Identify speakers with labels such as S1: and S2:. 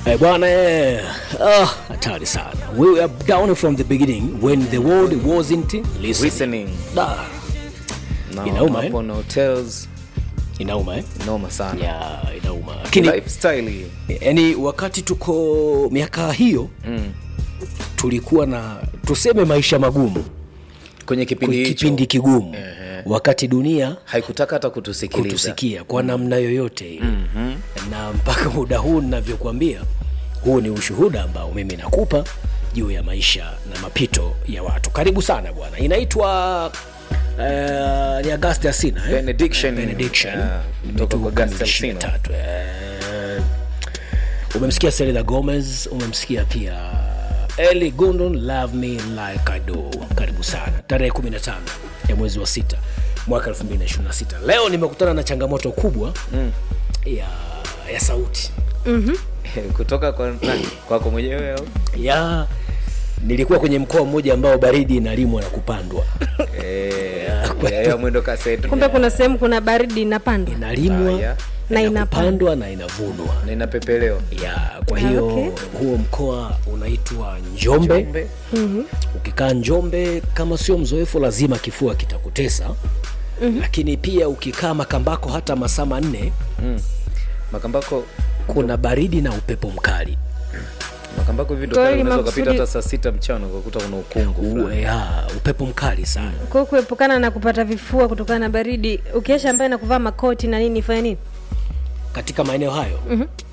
S1: Eh, bwana eh, ah, hatari sana. We were down from the beginning when the world wasn't listening.
S2: listening
S1: Da,
S2: na
S1: Inauma,
S2: hapo na hotels
S1: inauma eh?
S2: noma sana
S1: Ya, inauma. Lakini
S2: lifestyle hii
S1: yani wakati tuko miaka hiyo
S2: mm.
S1: tulikuwa na tuseme maisha magumu,
S2: kwenye kipindi hicho
S1: kipindi kigumu,
S2: Ehe.
S1: wakati dunia
S2: haikutaka hata kutusikiliza
S1: kutusikia kwa namna yoyote ile mm-hmm. na mpaka muda huu ninavyokuambia huu ni ushuhuda ambao mimi nakupa juu ya maisha na mapito ya watu karibu sana bwana inaitwa uh, ni agasti asina eh?
S2: Benediction.
S1: Benediction.
S2: Yeah, kutoka kwa August Alsina.
S1: 23, eh, umemsikia selena gomez umemsikia pia eli gundon love me like I do karibu sana tarehe 15 ya mwezi wa sita mwaka 2026 leo nimekutana na changamoto kubwa
S2: Mm.
S1: ya, ya sauti
S2: kutoka kwa nani? kwako mwenyewe au
S1: ya nilikuwa kwenye mkoa mmoja ambao baridi inalimwa na kupandwa
S2: Eh, ya- ya mwendo kasi yetu.
S3: kumbe kuna sehemu kuna baridi inapandwa
S1: inalimwa
S2: Ah, ya.
S3: Na
S1: na
S3: inapandwa.
S1: kupandwa na inavunwa
S2: na inapepelewa
S1: ya kwa hiyo
S3: okay.
S1: huo mkoa unaitwa njombe,
S2: Njombe.
S1: ukikaa njombe kama sio mzoefu lazima kifua kitakutesa mm-hmm. lakini pia ukikaa makambako hata masaa manne
S2: mm. makambako
S1: kuna baridi na upepo mkali
S2: makambako hivi ndo
S3: Kwa
S2: pale
S3: hiyo
S2: unaweza ukapita
S3: makusudi-
S2: hata saa sita mchana ukakuta kuna ukungu
S1: U,
S2: fulani.
S1: ya, upepo mkali sana
S3: kwa hiyo kuepukana na kupata vifua kutokana na baridi ukiesha ambaye na kuvaa makoti na nini fanya nini
S1: katika maeneo hayo mm-hmm.